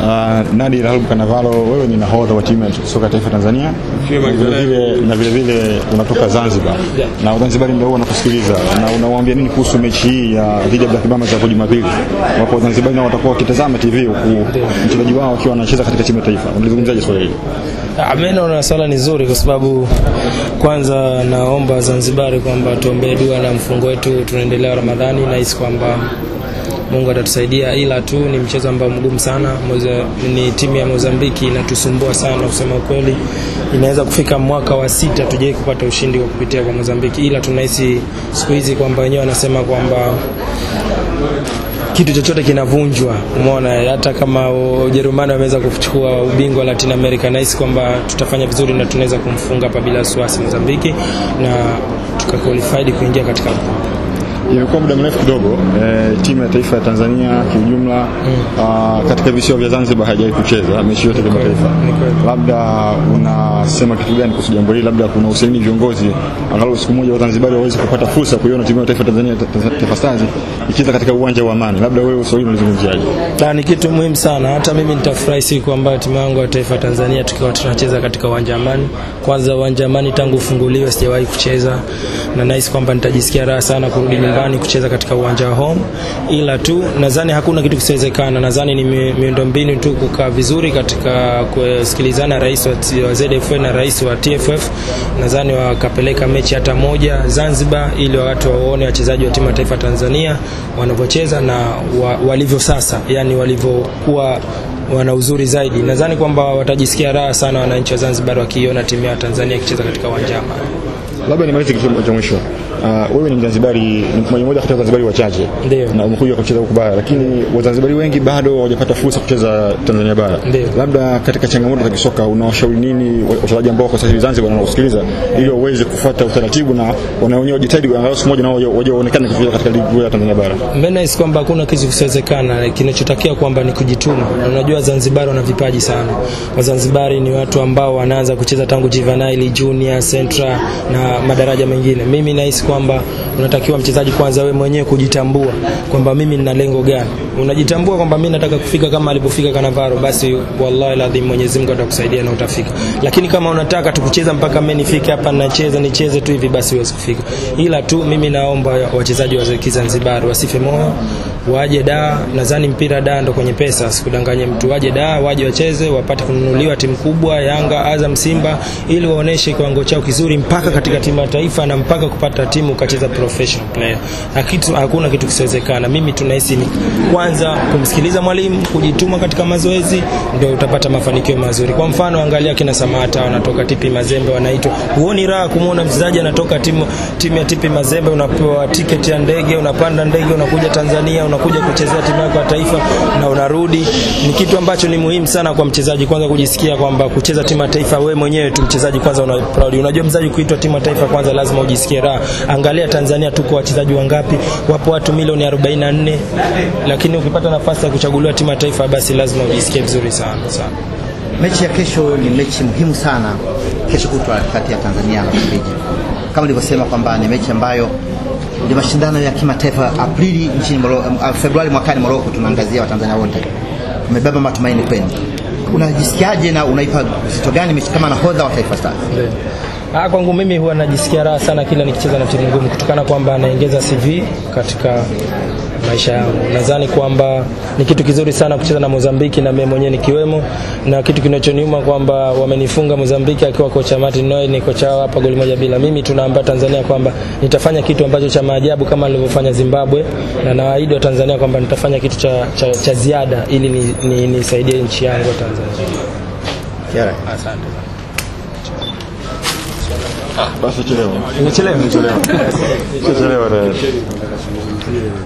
Uh, Nadir Albu Kanavalo, wewe ni nahodha wa timu ya soka ya taifa Tanzania na vile vile na vile vile unatoka Zanzibar na Wazanzibari ndio wanakusikiliza, na unawaambia nini kuhusu mechi hii ya dhidi ya Black Mamba za Jumapili, ambapo Wazanzibari nao watakuwa wakitazama TV huku mchezaji wao akiwa anacheza katika timu ya taifa? Unalizungumzaje swala hili? Ah, Mimi naona swala ni zuri kwa sababu kwanza naomba Zanzibari kwamba tuombee dua na mfungo wetu tunaendelea Ramadhani, nahisi kwamba Mungu atatusaidia, ila tu ni mchezo ambao mgumu sana. Moza, ni timu ya Mozambiki inatusumbua sana kusema ukweli. Inaweza kufika mwaka wa sita tujai kupata ushindi kwa kupitia kwa Mozambiki, ila tunahisi siku hizi kwamba wenyewe wanasema kwamba kitu chochote kinavunjwa. Umeona, hata kama Ujerumani wameweza kuchukua ubingwa wa Latin America, nahisi kwamba tutafanya vizuri na tunaweza kumfunga hapa bila wasiwasi Mozambiki na tukaqualified kuingia katika Imekuwa muda mrefu kidogo eh, timu ya taifa ya Tanzania kiujumla ah, katika visiwa vya Zanzibar haijawahi kucheza mechi yote ya kimataifa. ni kweli. Labda unasema kitu gani kuhusu jambo hili? Labda kuna usaini viongozi angalau siku moja Wazanzibari waweze kupata fursa kuiona timu ya taifa ya Tanzania Ta- Taifa Stars ikicheza katika uwanja wa Amani. Labda wewe ushauri unalizungumziaje? Na ni kitu muhimu sana. Hata mimi nitafurahi siku ambayo timu yangu ya taifa ya Tanzania tukiwa tunacheza katika uwanja Amani. Kwanza uwanja Amani tangu ufunguliwe sijawahi kucheza, na nahisi kwamba nitajisikia raha sana kurudi nyumbani kucheza katika uwanja wa home, ila tu nadhani hakuna kitu kisiwezekana. Nadhani ni mi- miundombinu tu kukaa vizuri katika kusikilizana, rais wa, T- wa ZFF na rais wa TFF, nadhani wakapeleka mechi hata moja Zanzibar, ili watu waone wachezaji wa timu ya taifa ya Tanzania wanavyocheza na wa, walivyo sasa, yani walivyokuwa wana uzuri zaidi. Nadhani kwamba watajisikia raha sana wananchi wa Zanzibar wakiiona timu ya Tanzania ikicheza katika uwanja wa Amani. Labda nimalize kitu cha mwisho. Uh, wewe ni Mzanzibari, ni mmoja mmoja kati ya Wazanzibari wachache Ndio. na umekuja kucheza huku bara, lakini Wazanzibari wengi bado hawajapata fursa kucheza Tanzania bara. Ndio. Labda katika changamoto za kisoka unawashauri nini wa- wachezaji ambao kwa sasa hivi Zanzibar wanaosikiliza ili waweze kufuata utaratibu na wana wenyewe wajitahidi angalau siku moja nao waje- waje waonekane kucheza katika ligi kuu ya Tanzania bara? Mimi nahisi kwamba hakuna kitu kisiwezekana, kinachotakiwa kwamba ni kujituma. Na Unajua Zanzibar wana vipaji sana. Wazanzibari ni watu ambao wanaanza kucheza tangu juvenile, junior, central na madaraja mengine. Mimi nahisi kwamba unatakiwa mchezaji kwanza wewe mwenyewe kujitambua kwamba mimi nina lengo gani. Unajitambua kwamba mimi nataka kufika kama alipofika Kanavaro, basi wallahi ladhim Mwenyezi Mungu atakusaidia na utafika. Lakini kama unataka tukucheza mpaka mimi nifike hapa nacheza nicheze tu hivi, basi huwezi kufika. Ila tu mimi naomba wachezaji wa Kizanzibari wasife moyo, waje da. Nadhani mpira da ndo kwenye pesa, sikudanganye mtu. Waje da, waje wacheze, wapate kununuliwa timu kubwa, Yanga, Azam, Simba, ili waoneshe kiwango chao kizuri mpaka katika timu ya taifa na mpaka kupata timu ukacheza professional player. Na kitu hakuna kitu kisiwezekana. Mimi tunahisi ni kwanza kumsikiliza mwalimu, kujituma katika mazoezi, ndio utapata mafanikio mazuri. Kwa mfano, angalia kina Samata wanatoka Tipi Mazembe, wanaitwa. Huoni raha kumwona mchezaji anatoka timu timu ya Tipi Mazembe, unapewa tiketi ya ndege, unapanda ndege, unakuja Tanzania, unakuja kuchezea timu yako ya taifa na unarudi. Ni kitu ambacho ni muhimu sana kwa mchezaji kwanza kujisikia kwamba kucheza timu ya taifa, wewe mwenyewe tu mchezaji kwanza una proud. Unajua mchezaji kuitwa timu ya taifa kwanza lazima ujisikie raha. Angalia Tanzania tuko wachezaji wangapi? Wapo watu milioni 44, lakini ukipata nafasi ya kuchaguliwa timu ya taifa basi lazima ujisikie vizuri sana sana. Mechi ya kesho ni mechi muhimu sana, kesho kutwa kati ya Tanzania na Msumbiji. Kama nilivyosema kwamba ni mechi ambayo ni mashindano ya kimataifa Aprili nchini Morocco, uh, Februari mwakani Morocco. Tunaangazia Watanzania wote, umebeba matumaini kwenu. Unajisikiaje na unaipa uzito gani mechi kama nahodha wa Taifa Stars? Ah, kwangu mimi huwa najisikia raha sana kila nikicheza na timu ngumu kutokana kwamba naongeza CV katika maisha yangu. Nadhani kwamba ni kitu kizuri sana kucheza na Mozambiki na mimi mwenyewe nikiwemo, na kitu kinachoniuma kwamba wamenifunga Mozambiki akiwa kocha Martin Noy, ni kocha wao hapa goli moja bila. Mimi tunaambia Tanzania kwamba nitafanya kitu ambacho cha maajabu kama nilivyofanya Zimbabwe, na nawaahidi wa Tanzania kwamba nitafanya kitu cha, cha, cha ziada ili nisaidie ni, nisaidie nchi yangu ya Tanzania. Kiara. Asante. Basi chelewa. Nimechelewa. Chelewa. Chelewa.